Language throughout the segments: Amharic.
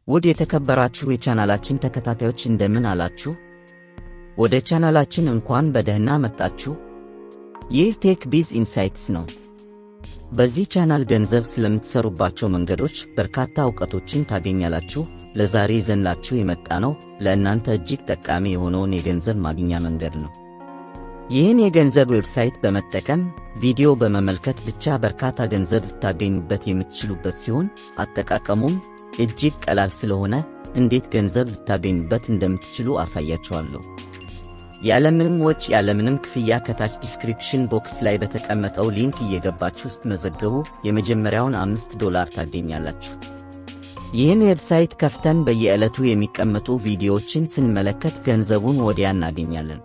ውድ የተከበራችሁ የቻናላችን ተከታታዮች እንደምን አላችሁ? ወደ ቻናላችን እንኳን በደህና መጣችሁ። ይህ ቴክ ቢዝ ኢንሳይትስ ነው። በዚህ ቻናል ገንዘብ ስለምትሰሩባቸው መንገዶች በርካታ እውቀቶችን ታገኛላችሁ። ለዛሬ ይዘንላችሁ የመጣ ነው ለእናንተ እጅግ ጠቃሚ የሆነውን የገንዘብ ማግኛ መንገድ ነው። ይህን የገንዘብ ዌብሳይት በመጠቀም ቪዲዮ በመመልከት ብቻ በርካታ ገንዘብ ልታገኙበት የምትችሉበት ሲሆን አጠቃቀሙም እጅግ ቀላል ስለሆነ እንዴት ገንዘብ ልታገኙበት እንደምትችሉ አሳያችኋለሁ። ያለምንም ወጪ ያለምንም ክፍያ ከታች ዲስክሪፕሽን ቦክስ ላይ በተቀመጠው ሊንክ እየገባችሁ ስትመዘገቡ የመጀመሪያውን አምስት ዶላር ታገኛላችሁ። ይህን ዌብሳይት ከፍተን በየዕለቱ የሚቀመጡ ቪዲዮዎችን ስንመለከት ገንዘቡን ወዲያ እናገኛለን።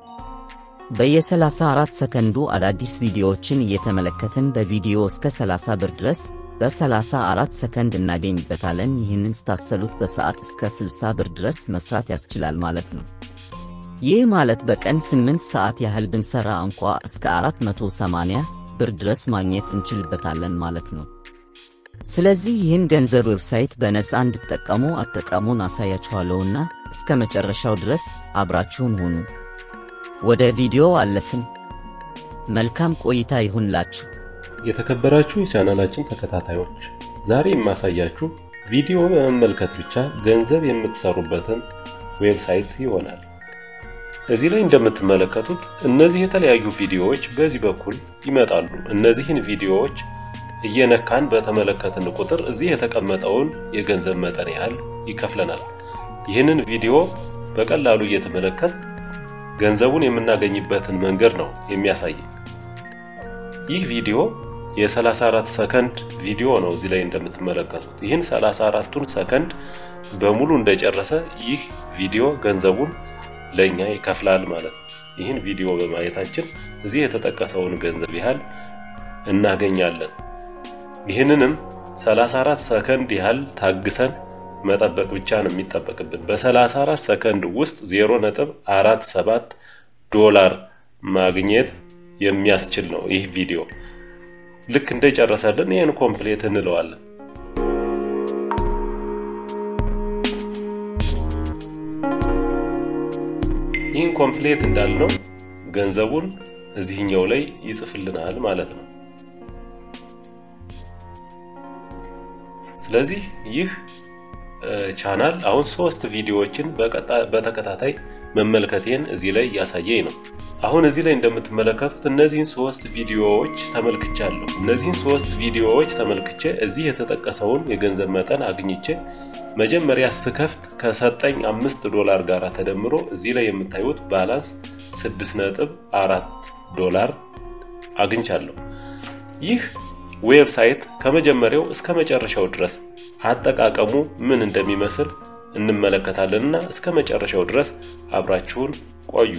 በየ34 ሰከንዱ አዳዲስ ቪዲዮዎችን እየተመለከትን በቪዲዮ እስከ 30 ብር ድረስ በ34 ሰከንድ እናገኝበታለን። ይህንን ስታሰሉት በሰዓት እስከ 60 ብር ድረስ መስራት ያስችላል ማለት ነው። ይህ ማለት በቀን 8 ሰዓት ያህል ብንሰራ እንኳ እስከ 480 ብር ድረስ ማግኘት እንችልበታለን ማለት ነው። ስለዚህ ይህን ገንዘብ ዌብሳይት በነፃ እንድትጠቀሙ አጠቃሙን አሳያችኋለሁና እስከ መጨረሻው ድረስ አብራችሁን ሁኑ። ወደ ቪዲዮ አለፍን። መልካም ቆይታ ይሁንላችሁ። የተከበራችሁ የቻናላችን ተከታታዮች ዛሬ የማሳያችሁ ቪዲዮ በመመልከት ብቻ ገንዘብ የምትሰሩበትን ዌብሳይት ይሆናል። እዚህ ላይ እንደምትመለከቱት እነዚህ የተለያዩ ቪዲዮዎች በዚህ በኩል ይመጣሉ። እነዚህን ቪዲዮዎች እየነካን በተመለከትን ቁጥር እዚህ የተቀመጠውን የገንዘብ መጠን ያህል ይከፍለናል። ይህንን ቪዲዮ በቀላሉ እየተመለከት ገንዘቡን የምናገኝበትን መንገድ ነው የሚያሳይ። ይህ ቪዲዮ የ34 ሰከንድ ቪዲዮ ነው። እዚህ ላይ እንደምትመለከቱት ይህን 34ቱን ሰከንድ በሙሉ እንደጨረሰ ይህ ቪዲዮ ገንዘቡን ለኛ ይከፍላል ማለት ነው። ይህን ቪዲዮ በማየታችን እዚህ የተጠቀሰውን ገንዘብ ያህል እናገኛለን። ይህንንም 34 ሰከንድ ያህል ታግሰን መጠበቅ ብቻ ነው የሚጠበቅብን። በ34 ሰከንድ ውስጥ 0.47 ዶላር ማግኘት የሚያስችል ነው ይህ ቪዲዮ። ልክ እንደጨረሰልን ይህን ኮምፕሌት እንለዋለን። ይህን ኮምፕሌት እንዳልነው ገንዘቡን እዚህኛው ላይ ይጽፍልናል ማለት ነው። ስለዚህ ይህ ቻናል አሁን ሶስት ቪዲዮዎችን በተከታታይ መመልከቴን እዚህ ላይ እያሳየኝ ነው። አሁን እዚህ ላይ እንደምትመለከቱት እነዚህን ሶስት ቪዲዮዎች ተመልክቻለሁ። እነዚህን ሶስት ቪዲዮዎች ተመልክቼ እዚህ የተጠቀሰውን የገንዘብ መጠን አግኝቼ መጀመሪያ ስከፍት ከሰጠኝ አምስት ዶላር ጋር ተደምሮ እዚህ ላይ የምታዩት ባላንስ ስድስት ነጥብ አራት ዶላር አግኝቻለሁ። ይህ ዌብሳይት ከመጀመሪያው እስከ መጨረሻው ድረስ አጠቃቀሙ ምን እንደሚመስል እንመለከታለንና እስከ መጨረሻው ድረስ አብራችሁን ቆዩ።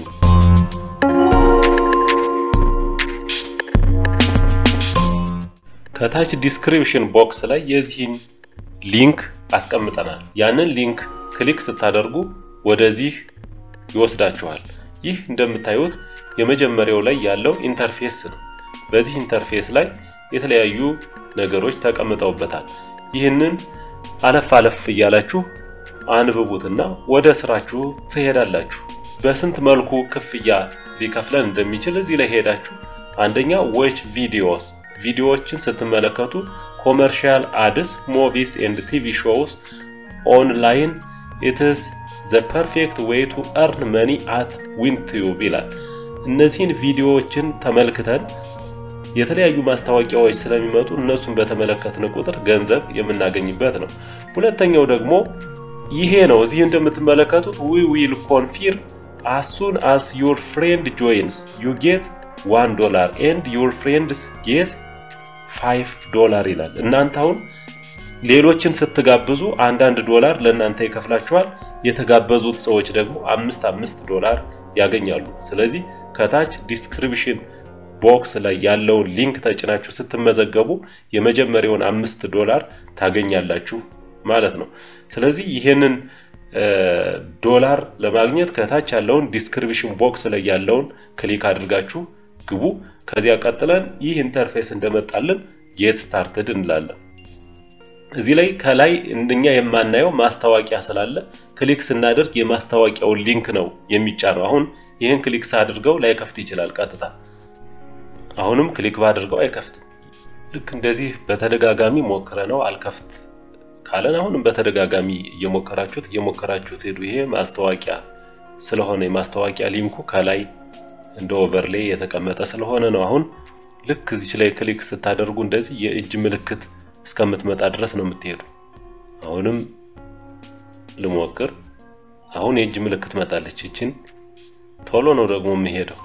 ከታች ዲስክሪፕሽን ቦክስ ላይ የዚህን ሊንክ አስቀምጠናል። ያንን ሊንክ ክሊክ ስታደርጉ ወደዚህ ይወስዳችኋል። ይህ እንደምታዩት የመጀመሪያው ላይ ያለው ኢንተርፌስ ነው። በዚህ ኢንተርፌስ ላይ የተለያዩ ነገሮች ተቀምጠውበታል። ይህንን አለፍ አለፍ እያላችሁ አንብቡትና ወደ ስራችሁ ትሄዳላችሁ። በስንት መልኩ ክፍያ ሊከፍለን እንደሚችል እዚህ ላይ ሄዳችሁ አንደኛ ዌች ቪዲዮስ ቪዲዮዎችን ስትመለከቱ ኮመርሻል አድስ ሞቪስ ኤንድ ቲቪ ሾውስ ኦንላይን ኢትስ ዘ ፐርፌክት ዌይ ቱ እርን መኒ አት ዊንቲዩብ ይላል። እነዚህን ቪዲዮዎችን ተመልክተን የተለያዩ ማስታወቂያዎች ስለሚመጡ እነሱን በተመለከትን ቁጥር ገንዘብ የምናገኝበት ነው። ሁለተኛው ደግሞ ይሄ ነው። እዚህ እንደምትመለከቱት ዊ ዊል ኮንፊርም አስ ሱን አስ ዩር ፍሬንድ ጆይንስ ዩ ጌት ዋን ዶላር ኤንድ ዩር ፍሬንድስ ጌት ፋይቭ ዶላር ይላል። እናንተ አሁን ሌሎችን ስትጋብዙ አንዳንድ ዶላር ለእናንተ ይከፍላችኋል። የተጋበዙት ሰዎች ደግሞ አምስት አምስት ዶላር ያገኛሉ። ስለዚህ ከታች ዲስክሪፕሽን ቦክስ ላይ ያለውን ሊንክ ተጭናችሁ ስትመዘገቡ የመጀመሪያውን አምስት ዶላር ታገኛላችሁ ማለት ነው። ስለዚህ ይህንን ዶላር ለማግኘት ከታች ያለውን ዲስክሪፕሽን ቦክስ ላይ ያለውን ክሊክ አድርጋችሁ ግቡ። ከዚያ ቀጥለን ይህ ኢንተርፌስ እንደመጣልን ጌት ስታርትድ እንላለን። እዚህ ላይ ከላይ እኛ የማናየው ማስታወቂያ ስላለ ክሊክ ስናደርግ የማስታወቂያውን ሊንክ ነው የሚጫነው። አሁን ይህን ክሊክ ሳድርገው ላይከፍት ይችላል ቀጥታ። አሁንም ክሊክ ባድርገው አይከፍትም። ልክ እንደዚህ በተደጋጋሚ ሞክረ ነው አልከፍት ካለን አሁንም በተደጋጋሚ እየሞከራችሁት እየሞከራችሁት ሄዱ። ይሄ ማስታወቂያ ስለሆነ የማስታወቂያ ሊንኩ ከላይ እንደ ኦቨርሌይ የተቀመጠ ስለሆነ ነው። አሁን ልክ እዚች ላይ ክሊክ ስታደርጉ እንደዚህ የእጅ ምልክት እስከምትመጣ ድረስ ነው የምትሄዱ። አሁንም ልሞክር። አሁን የእጅ ምልክት መጣለች። ይችን ቶሎ ነው ደግሞ የሚሄደው።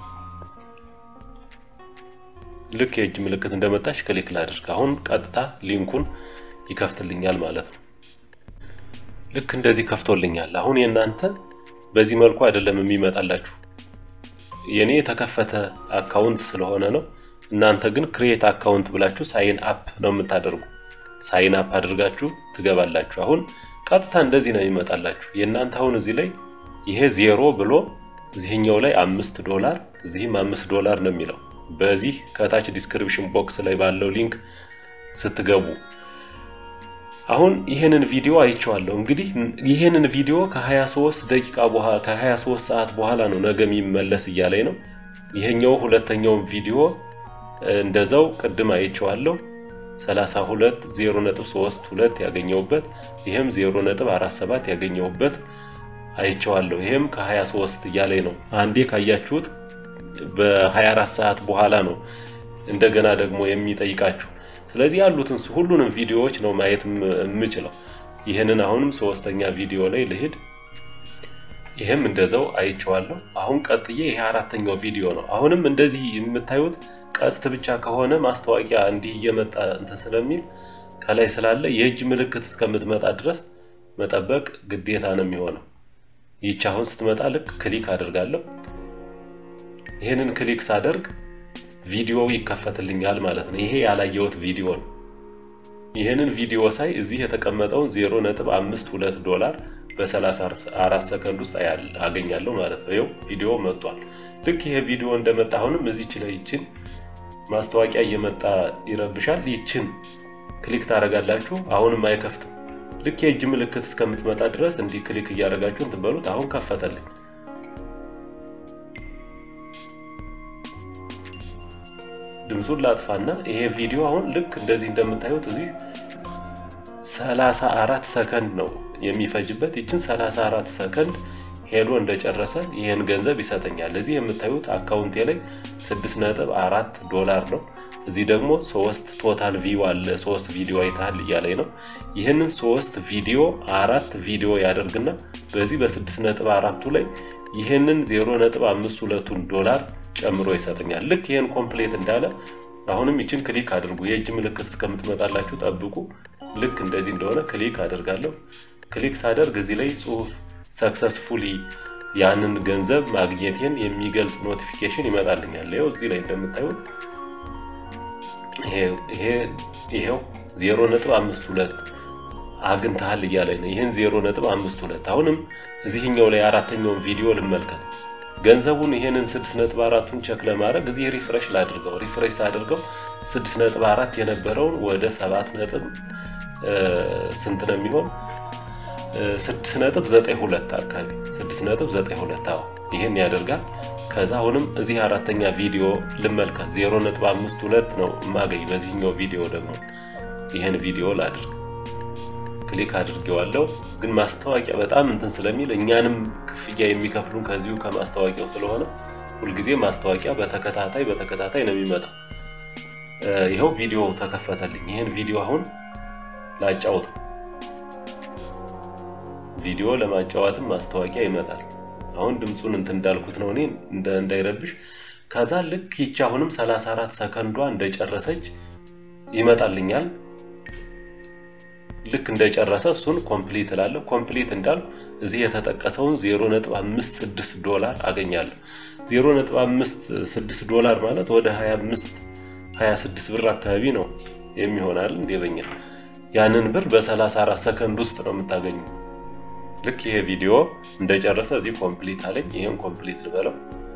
ልክ የእጅ ምልክት እንደመጣች ክሊክ ላድርግ። አሁን ቀጥታ ሊንኩን ይከፍትልኛል ማለት ነው። ልክ እንደዚህ ከፍቶልኛል። አሁን የእናንተ በዚህ መልኩ አይደለም የሚመጣላችሁ። የኔ የተከፈተ አካውንት ስለሆነ ነው። እናንተ ግን ክሬት አካውንት ብላችሁ ሳይን አፕ ነው የምታደርጉ። ሳይን አፕ አድርጋችሁ ትገባላችሁ። አሁን ቀጥታ እንደዚህ ነው የሚመጣላችሁ። የእናንተ አሁን እዚህ ላይ ይሄ ዜሮ ብሎ እዚህኛው ላይ አምስት ዶላር እዚህም አምስት ዶላር ነው የሚለው በዚህ ከታች ዲስክሪፕሽን ቦክስ ላይ ባለው ሊንክ ስትገቡ አሁን ይህንን ቪዲዮ አይቼዋለሁ። እንግዲህ ይህንን ቪዲዮ ከ23 ደቂቃ በኋላ ከ23 ሰዓት በኋላ ነው ነገ የሚመለስ እያለኝ ነው። ይሄኛው ሁለተኛውን ቪዲዮ እንደዛው ቅድም አይቼዋለሁ 32 0.32 ያገኘውበት ይሄም 0.47 ያገኘውበት አይቼዋለሁ። ይሄም ከ23 እያለኝ ነው። አንዴ ካያችሁት በ24 ሰዓት በኋላ ነው እንደገና ደግሞ የሚጠይቃችሁ። ስለዚህ ያሉትን ሁሉንም ቪዲዮዎች ነው ማየት የምችለው። ይህንን አሁንም ሶስተኛ ቪዲዮ ላይ ልሂድ። ይህም እንደዛው አይቼዋለሁ። አሁን ቀጥዬ ይሄ አራተኛው ቪዲዮ ነው። አሁንም እንደዚህ የምታዩት ቀስት ብቻ ከሆነ ማስታወቂያ እንዲህ እየመጣ እንትን ስለሚል ከላይ ስላለ የእጅ ምልክት እስከምትመጣ ድረስ መጠበቅ ግዴታ ነው የሚሆነው። ይቺ አሁን ስትመጣ ልክ ክሊክ አድርጋለሁ። ይህንን ክሊክ ሳደርግ ቪዲዮ ይከፈትልኛል ማለት ነው። ይሄ ያላየሁት ቪዲዮ ነው። ይህንን ቪዲዮ ሳይ እዚህ የተቀመጠውን 0.52 ዶላር በ34 ሰከንድ ውስጥ አገኛለሁ ማለት ነው። ይኸው ቪዲዮ መጥቷል። ልክ ይሄ ቪዲዮ እንደመጣ አሁንም እዚች ላይ ይችን ማስታወቂያ እየመጣ ይረብሻል። ይችን ክሊክ ታደርጋላችሁ። አሁንም አይከፍትም። ልክ የእጅ ምልክት እስከምትመጣ ድረስ እንዲህ ክሊክ እያደረጋችሁ እንትን በሉት። አሁን ከፈተልኝ። ድምፁን ላጥፋና ይሄ ቪዲዮ አሁን ልክ እንደዚህ እንደምታዩት እዚህ 34 ሰከንድ ነው የሚፈጅበት። ይችን 34 ሰከንድ ሄዶ እንደጨረሰ ይህን ገንዘብ ይሰጠኛል። እዚህ የምታዩት አካውንቴ ላይ 6.4 ዶላር ነው። እዚህ ደግሞ ሶስት ቶታል ቪው አለ። ሶስት ቪዲዮ አይተሃል እያለኝ ነው። ይህንን ሶስት ቪዲዮ አራት ቪዲዮ ያደርግና በዚህ በ6.4ቱ ላይ ይህንን 0.52ቱን ዶላር ጨምሮ ይሰጠኛል። ልክ ይህን ኮምፕሌት እንዳለ አሁንም ይችን ክሊክ አድርጉ። የእጅ ምልክት እስከምትመጣላችሁ ጠብቁ። ልክ እንደዚህ እንደሆነ ክሊክ አደርጋለሁ። ክሊክ ሳደርግ እዚህ ላይ ጽሁፍ ሰክሰስፉሊ ያንን ገንዘብ ማግኘቴን የሚገልጽ ኖቲፊኬሽን ይመጣልኛል። ይኸው እዚህ ላይ እንደምታዩት ይሄው 0.52 አግኝተሃል እያለኝ ነው። ይህን 0.52 አሁንም እዚህኛው ላይ አራተኛውን ቪዲዮ ልመልከት። ገንዘቡን ይሄንን 6.4ቱን ቸክ ለማድረግ እዚህ ሪፍሬሽ ላድርገው። ሪፍሬሽ ሳድርገው 6.4 የነበረውን ወደ 7 ነጥብ ስንት ነው የሚሆን 6.92 አካባቢ 6.92 አዎ ይህን ያደርጋል። ከዛ አሁንም እዚህ አራተኛ ቪዲዮ ልመልከት 0.52 ነው የማገኝ። በዚህኛው ቪዲዮ ደግሞ ይህን ቪዲዮ ላድርግ ክሊክ አድርጌዋለሁ። ግን ማስታወቂያ በጣም እንትን ስለሚል እኛንም ክፍያ የሚከፍሉን ከዚሁ ከማስታወቂያው ስለሆነ ሁልጊዜ ማስታወቂያ በተከታታይ በተከታታይ ነው የሚመጣው። ይኸው ቪዲዮ ተከፈተልኝ። ይህን ቪዲዮ አሁን ላጫውት። ቪዲዮ ለማጫወትም ማስታወቂያ ይመጣል። አሁን ድምፁን እንትን እንዳልኩት ነው እኔ እንዳይረብሽ። ከዛ ልክ ይቺ አሁንም 34 ሰከንዷ እንደጨረሰች ይመጣልኛል። ልክ እንደጨረሰ እሱን ኮምፕሊት እላለሁ። ኮምፕሊት እንዳልኩ እዚህ የተጠቀሰውን 0.56 ዶላር አገኛለሁ። 0.56 ዶላር ማለት ወደ 25 26 ብር አካባቢ ነው የሚሆናል እንደ በኛ ያንን ብር በ34 ሰከንድ ውስጥ ነው የምታገኙ። ልክ ይሄ ቪዲዮ እንደጨረሰ እዚህ ኮምፕሊት አለኝ። ይሄን ኮምፕሊት ልበለው።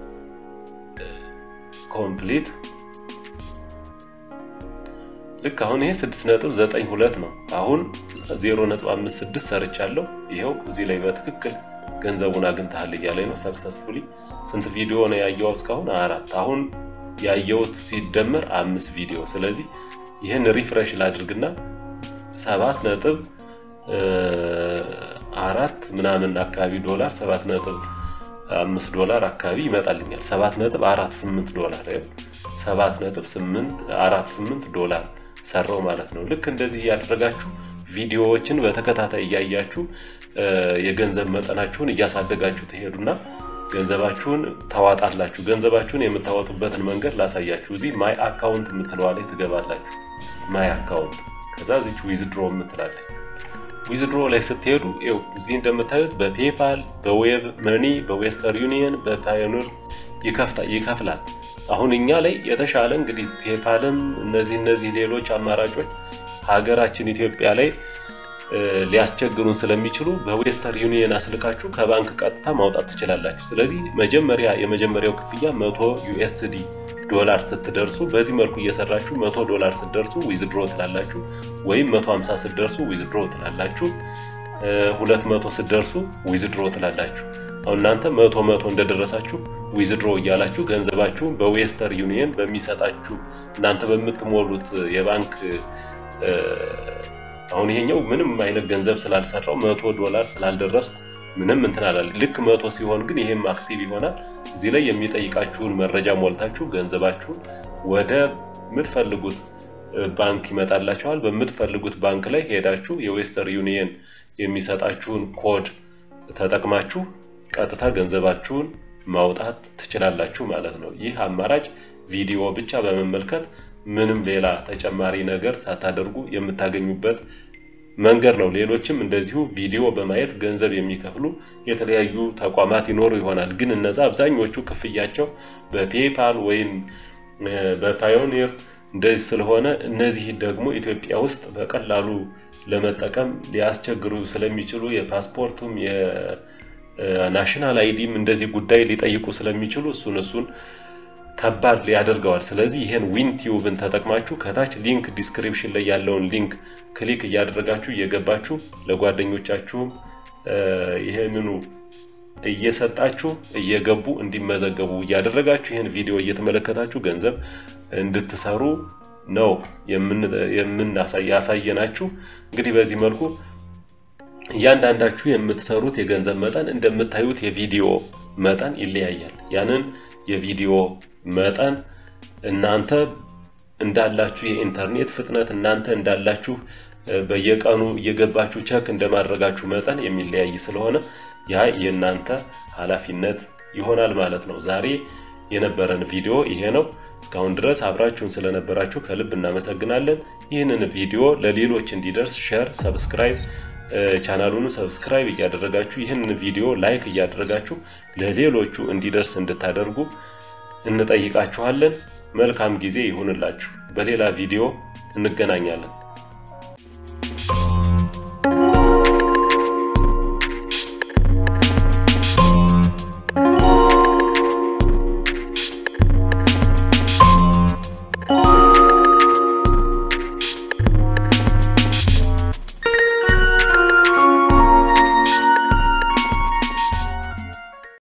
ኮምፕሊት ልክ አሁን ይሄ 6.92 ነው። አሁን 0.56 ሰርቻለሁ። ይኸው እዚህ ላይ በትክክል ገንዘቡን አግኝተሃል እያለኝ ነው። ሰክሰስፉሊ ስንት ቪዲዮ ነው ያየው እስካሁን? አራት። አሁን ያየሁት ሲደመር አምስት ቪዲዮ። ስለዚህ ይህን ሪፍሬሽ ላድርግና ሰባት ነጥብ አራት ምናምን አካባቢ ዶላር ሰባት ነጥብ አምስት ዶላር አካባቢ ይመጣልኛል። ሰባት ነጥብ አራት ስምንት ዶላር ሰባት ነጥብ ስምንት አራት ስምንት ዶላር ሰራው ማለት ነው። ልክ እንደዚህ እያደረጋችሁ ቪዲዮዎችን በተከታታይ እያያችሁ የገንዘብ መጠናችሁን እያሳደጋችሁ ትሄዱና ገንዘባችሁን ታዋጣላችሁ። ገንዘባችሁን የምታወጡበትን መንገድ ላሳያችሁ። እዚህ ማይ አካውንት የምትለዋ ላይ ትገባላችሁ። ማይ አካውንት ከዛ እዚች ዊዝድሮ የምትላለች ዊዝድሮ ላይ ስትሄዱ ው እዚህ እንደምታዩት በፔፓል፣ በዌብ መኒ፣ በዌስተር ዩኒየን፣ በፓዮኒር ይከፍላል። አሁን እኛ ላይ የተሻለ እንግዲህ ፔፓልም እነዚህ እነዚህ ሌሎች አማራጮች ሀገራችን ኢትዮጵያ ላይ ሊያስቸግሩን ስለሚችሉ በዌስተር ዩኒየን አስልካችሁ ከባንክ ቀጥታ ማውጣት ትችላላችሁ። ስለዚህ መጀመሪያ የመጀመሪያው ክፍያ መቶ ዩኤስዲ ዶላር ስትደርሱ በዚህ መልኩ እየሰራችሁ መቶ ዶላር ስትደርሱ ዊዝድሮ ትላላችሁ፣ ወይም መቶ ሀምሳ ስትደርሱ ዊዝድሮ ትላላችሁ፣ ሁለት መቶ ስትደርሱ ዊዝድሮ ትላላችሁ። አሁን እናንተ መቶ መቶ እንደደረሳችሁ ዊዝድሮ እያላችሁ ገንዘባችሁን በዌስተር ዩኒየን በሚሰጣችሁ እናንተ በምትሞሉት የባንክ አሁን ይሄኛው ምንም አይነት ገንዘብ ስላልሰራው መቶ ዶላር ስላልደረስኩ ምንም እንትን አላለ። ልክ መቶ ሲሆን ግን ይሄም አክቲቭ ይሆናል። እዚህ ላይ የሚጠይቃችሁን መረጃ ሞልታችሁ ገንዘባችሁን ወደ ምትፈልጉት ባንክ ይመጣላችኋል። በምትፈልጉት ባንክ ላይ ሄዳችሁ የዌስተር ዩኒየን የሚሰጣችሁን ኮድ ተጠቅማችሁ ቀጥታ ገንዘባችሁን ማውጣት ትችላላችሁ ማለት ነው። ይህ አማራጭ ቪዲዮ ብቻ በመመልከት ምንም ሌላ ተጨማሪ ነገር ሳታደርጉ የምታገኙበት መንገድ ነው። ሌሎችም እንደዚሁ ቪዲዮ በማየት ገንዘብ የሚከፍሉ የተለያዩ ተቋማት ይኖሩ ይሆናል። ግን እነዛ አብዛኞቹ ክፍያቸው በፔፓል ወይም በፓዮኒር እንደዚህ ስለሆነ እነዚህ ደግሞ ኢትዮጵያ ውስጥ በቀላሉ ለመጠቀም ሊያስቸግሩ ስለሚችሉ የፓስፖርቱም የናሽናል አይዲም እንደዚህ ጉዳይ ሊጠይቁ ስለሚችሉ እሱን እሱን ከባድ ያደርገዋል። ስለዚህ ይህን ዊን ቲዩብን ተጠቅማችሁ ከታች ሊንክ ዲስክሪፕሽን ላይ ያለውን ሊንክ ክሊክ እያደረጋችሁ እየገባችሁ ለጓደኞቻችሁም ይህንኑ እየሰጣችሁ እየገቡ እንዲመዘገቡ እያደረጋችሁ ይህን ቪዲዮ እየተመለከታችሁ ገንዘብ እንድትሰሩ ነው ያሳየናችሁ። እንግዲህ በዚህ መልኩ እያንዳንዳችሁ የምትሰሩት የገንዘብ መጠን እንደምታዩት የቪዲዮ መጠን ይለያያል። ያንን የቪዲዮ መጠን እናንተ እንዳላችሁ የኢንተርኔት ፍጥነት እናንተ እንዳላችሁ በየቀኑ እየገባችሁ ቸክ እንደማድረጋችሁ መጠን የሚለያይ ስለሆነ ያ የእናንተ ኃላፊነት ይሆናል ማለት ነው። ዛሬ የነበረን ቪዲዮ ይሄ ነው። እስካሁን ድረስ አብራችሁን ስለነበራችሁ ከልብ እናመሰግናለን። ይህንን ቪዲዮ ለሌሎች እንዲደርስ ሼር፣ ሰብስክራይብ ቻናሉን ሰብስክራይብ እያደረጋችሁ ይህንን ቪዲዮ ላይክ እያደረጋችሁ ለሌሎቹ እንዲደርስ እንድታደርጉ እንጠይቃችኋለን። መልካም ጊዜ ይሁንላችሁ። በሌላ ቪዲዮ እንገናኛለን።